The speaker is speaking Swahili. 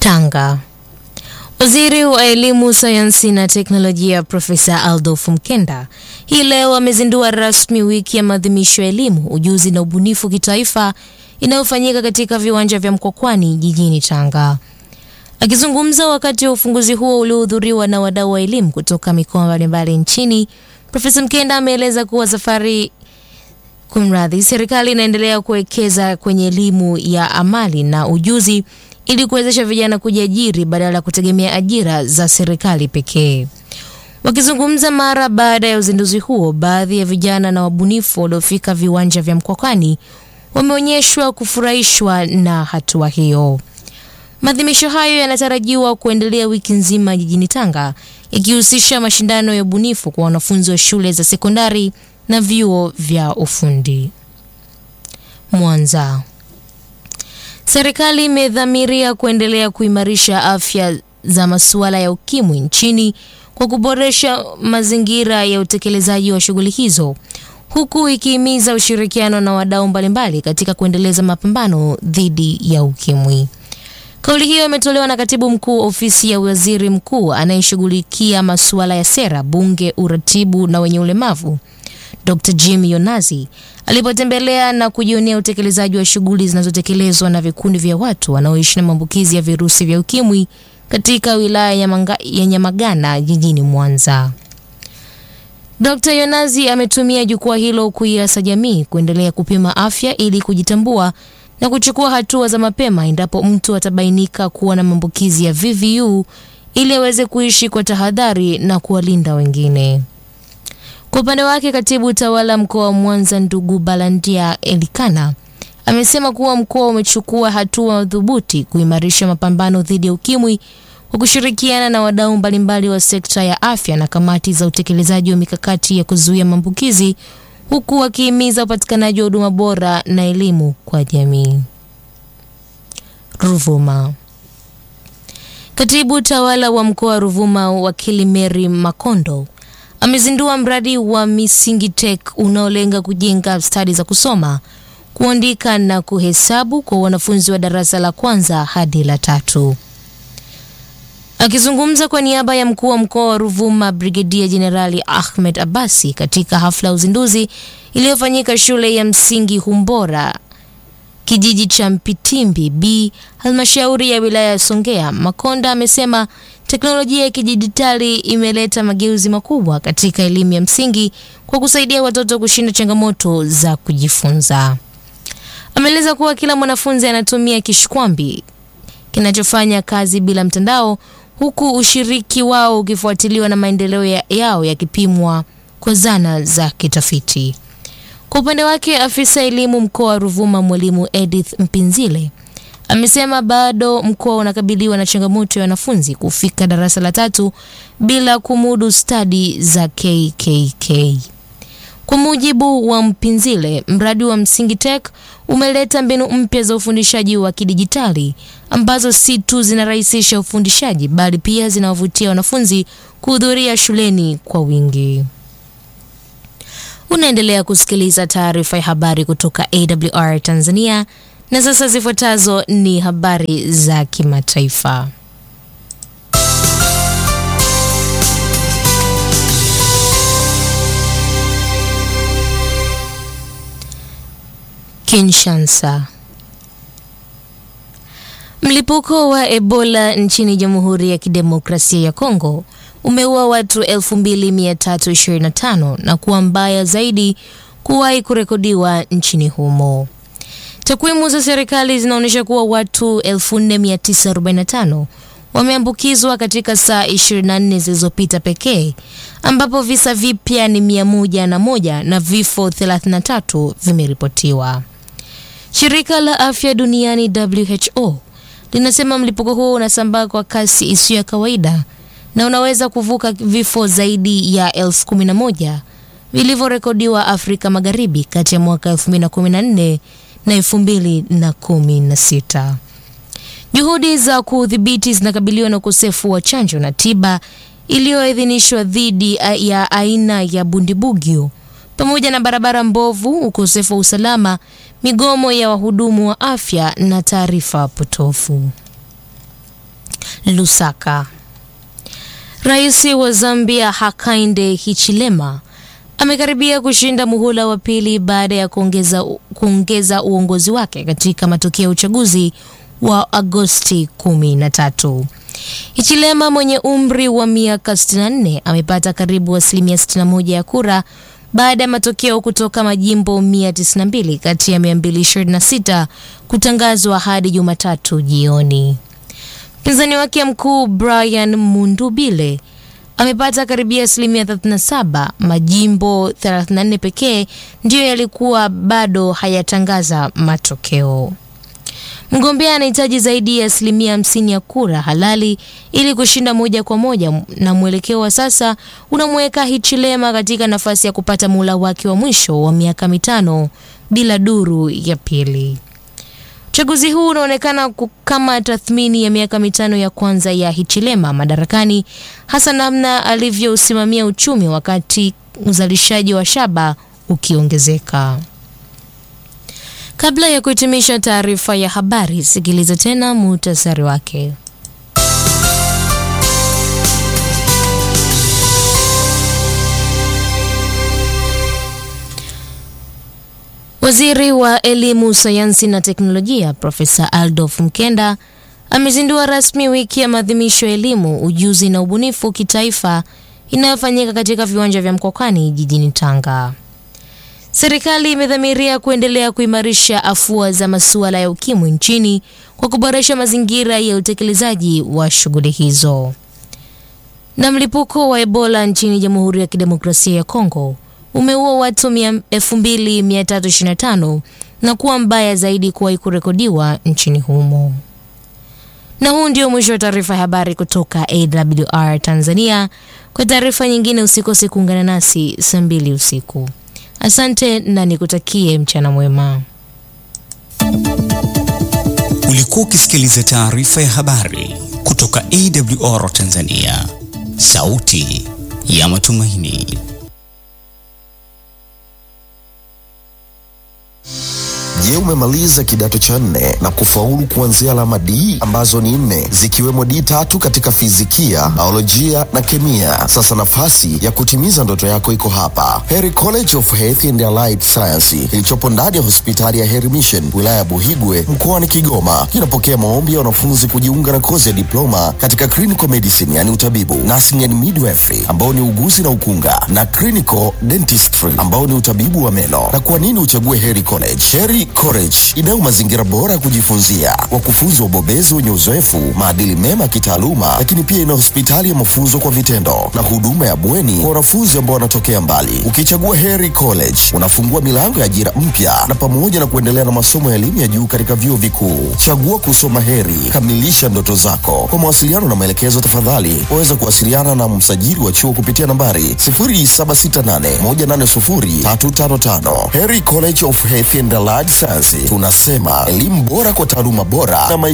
Tanga. Waziri wa Elimu, Sayansi na Teknolojia Profesa Adolf Mkenda hii leo amezindua rasmi wiki ya maadhimisho ya elimu, ujuzi na ubunifu kitaifa inayofanyika katika viwanja vya Mkwakwani jijini Tanga. Akizungumza wakati wa ufunguzi huo uliohudhuriwa na wadau wa elimu kutoka mikoa mbalimbali nchini, Profesa Mkenda ameeleza kuwa safari kumradhi, serikali inaendelea kuwekeza kwenye elimu ya amali na ujuzi ili kuwezesha vijana kujiajiri badala ya kutegemea ajira za serikali pekee. Wakizungumza mara baada ya uzinduzi huo, baadhi ya vijana na wabunifu waliofika viwanja vya Mkwakwani wameonyeshwa kufurahishwa na hatua hiyo. Maadhimisho hayo yanatarajiwa kuendelea wiki nzima jijini Tanga, ikihusisha mashindano ya ubunifu kwa wanafunzi wa shule za sekondari na vyuo vya ufundi. Mwanza. Serikali imedhamiria kuendelea kuimarisha afya za masuala ya ukimwi nchini kwa kuboresha mazingira ya utekelezaji wa shughuli hizo huku ikihimiza ushirikiano na wadau mbalimbali katika kuendeleza mapambano dhidi ya ukimwi. Kauli hiyo imetolewa na katibu mkuu ofisi ya waziri mkuu anayeshughulikia masuala ya sera, bunge, uratibu na wenye ulemavu Dr. Jim Yonazi alipotembelea na kujionea utekelezaji wa shughuli zinazotekelezwa na vikundi vya watu wanaoishi na maambukizi ya virusi vya ukimwi katika wilaya ya, Manga, ya Nyamagana jijini Mwanza. Dr. Yonazi ametumia jukwaa hilo kuiasa jamii kuendelea kupima afya ili kujitambua na kuchukua hatua za mapema endapo mtu atabainika kuwa na maambukizi ya VVU ili aweze kuishi kwa tahadhari na kuwalinda wengine. Kwa upande wake katibu utawala mkoa wa Mwanza ndugu Balandia Elikana amesema kuwa mkoa umechukua hatua madhubuti kuimarisha mapambano dhidi ya ukimwi kwa kushirikiana na wadau mbalimbali wa sekta ya afya na kamati za utekelezaji wa mikakati ya kuzuia maambukizi huku wakihimiza upatikanaji wa huduma bora na elimu kwa jamii. Ruvuma. Katibu utawala wa mkoa wa Ruvuma wakili Mary Makondo amezindua mradi wa Misingi Tech unaolenga kujenga stadi za kusoma, kuandika na kuhesabu kwa wanafunzi wa darasa la kwanza hadi la tatu. Akizungumza kwa niaba ya mkuu wa mkoa wa Ruvuma Brigedia Jenerali Ahmed Abasi katika hafla ya uzinduzi iliyofanyika shule ya msingi Humbora kijiji cha Mpitimbi B halmashauri ya wilaya ya Songea, Makonda amesema teknolojia ya kidijitali imeleta mageuzi makubwa katika elimu ya msingi kwa kusaidia watoto kushinda changamoto za kujifunza. Ameeleza kuwa kila mwanafunzi anatumia kishkwambi kinachofanya kazi bila mtandao, huku ushiriki wao ukifuatiliwa na maendeleo ya yao yakipimwa kwa zana za kitafiti. Kwa upande wake, afisa elimu mkoa wa Ruvuma mwalimu Edith Mpinzile amesema bado mkoa unakabiliwa na changamoto ya wanafunzi kufika darasa la tatu bila kumudu stadi za KKK. Kwa mujibu wa Mpinzile, mradi wa Msingi Tech umeleta mbinu mpya za ufundishaji wa kidijitali ambazo si tu zinarahisisha ufundishaji bali pia zinawavutia wanafunzi kuhudhuria shuleni kwa wingi. Unaendelea kusikiliza taarifa ya habari kutoka AWR Tanzania na sasa zifuatazo ni habari za kimataifa. Kinshasa. Mlipuko wa Ebola nchini Jamhuri ya Kidemokrasia ya Kongo umeua watu 2325 na kuwa mbaya zaidi kuwahi kurekodiwa nchini humo. Takwimu za serikali zinaonyesha kuwa watu 4945 wameambukizwa katika saa 24 zilizopita pekee, ambapo visa vipya ni 101 na vifo 33 vimeripotiwa. Shirika la Afya Duniani WHO linasema mlipuko huo unasambaa kwa kasi isiyo ya kawaida na unaweza kuvuka vifo zaidi ya elfu kumi na moja vilivyorekodiwa Afrika Magharibi kati ya mwaka 2014 na 2016. Juhudi za kudhibiti zinakabiliwa na ukosefu wa chanjo na tiba iliyoidhinishwa dhidi ya aina ya bundibugyo pamoja na barabara mbovu, ukosefu wa usalama, migomo ya wahudumu wa afya na taarifa potofu. Lusaka. Rais wa Zambia Hakainde Hichilema amekaribia kushinda muhula wa pili baada ya kuongeza, kuongeza uongozi wake katika matokeo ya uchaguzi wa Agosti 13. Hichilema mwenye umri wa miaka 64 amepata karibu asilimia 61 ya kura baada ya matokeo kutoka majimbo 192 kati ya 226 kutangazwa hadi Jumatatu jioni. Mpinzani wake mkuu Brian Mundubile amepata karibia asilimia 37. Majimbo 34 pekee ndiyo yalikuwa bado hayatangaza matokeo. Mgombea anahitaji zaidi ya asilimia hamsini ya kura halali ili kushinda moja kwa moja, na mwelekeo wa sasa unamweka Hichilema katika nafasi ya kupata muhula wake wa mwisho wa miaka mitano bila duru ya pili. Uchaguzi huu unaonekana kama tathmini ya miaka mitano ya kwanza ya Hichilema madarakani, hasa namna alivyousimamia uchumi wakati uzalishaji wa shaba ukiongezeka. Kabla ya kuhitimisha taarifa ya habari, sikiliza tena muhtasari wake. Waziri wa Elimu, Sayansi na Teknolojia Profesa Adolf Mkenda amezindua rasmi wiki ya maadhimisho ya elimu, ujuzi na ubunifu kitaifa inayofanyika katika viwanja vya Mkwakwani jijini Tanga. Serikali imedhamiria kuendelea kuimarisha afua za masuala ya ukimwi nchini kwa kuboresha mazingira ya utekelezaji wa shughuli hizo. Na mlipuko wa Ebola nchini Jamhuri ya Kidemokrasia ya Kongo umeua watu 2325 na kuwa mbaya zaidi kuwahi kurekodiwa nchini humo. Na huu ndio mwisho wa taarifa ya habari kutoka AWR Tanzania. Kwa taarifa nyingine usikose kuungana nasi saa mbili usiku. Asante na nikutakie mchana mwema. Ulikuwa ukisikiliza taarifa ya habari kutoka AWR Tanzania, sauti ya matumaini. Je, umemaliza kidato cha nne na kufaulu kuanzia alama D ambazo ni nne zikiwemo D tatu katika fizikia, biolojia na kemia? Sasa nafasi ya kutimiza ndoto yako iko hapa, Heri College of Health and Allied Science kilichopo ndani ya hospitali ya Heri Mission wilaya ya Buhigwe mkoani Kigoma. Kinapokea maombi ya wanafunzi kujiunga na kozi ya diploma katika clinical medicine, yani utabibu, nursing and midwifery ambao ni uguzi na ukunga, na clinical dentistry ambao ni utabibu wa meno. Na kwa nini uchague Heri College? Heri College inayo mazingira bora ya kujifunzia, wakufunzi wabobezi wenye uzoefu, maadili mema ya kitaaluma, lakini pia ina hospitali ya mafunzo kwa vitendo na huduma ya bweni kwa wanafunzi ambao wanatokea mbali. Ukichagua Heri College unafungua milango ya ajira mpya na pamoja na kuendelea na masomo ya elimu ya juu katika vyuo vikuu. Chagua kusoma Heri, kamilisha ndoto zako. Kwa mawasiliano na maelekezo, tafadhali waweza kuwasiliana na msajili wa chuo kupitia nambari 0768180355. Heri College of Health and Allied Science, tunasema elimu bora kwa taaluma bora na maisha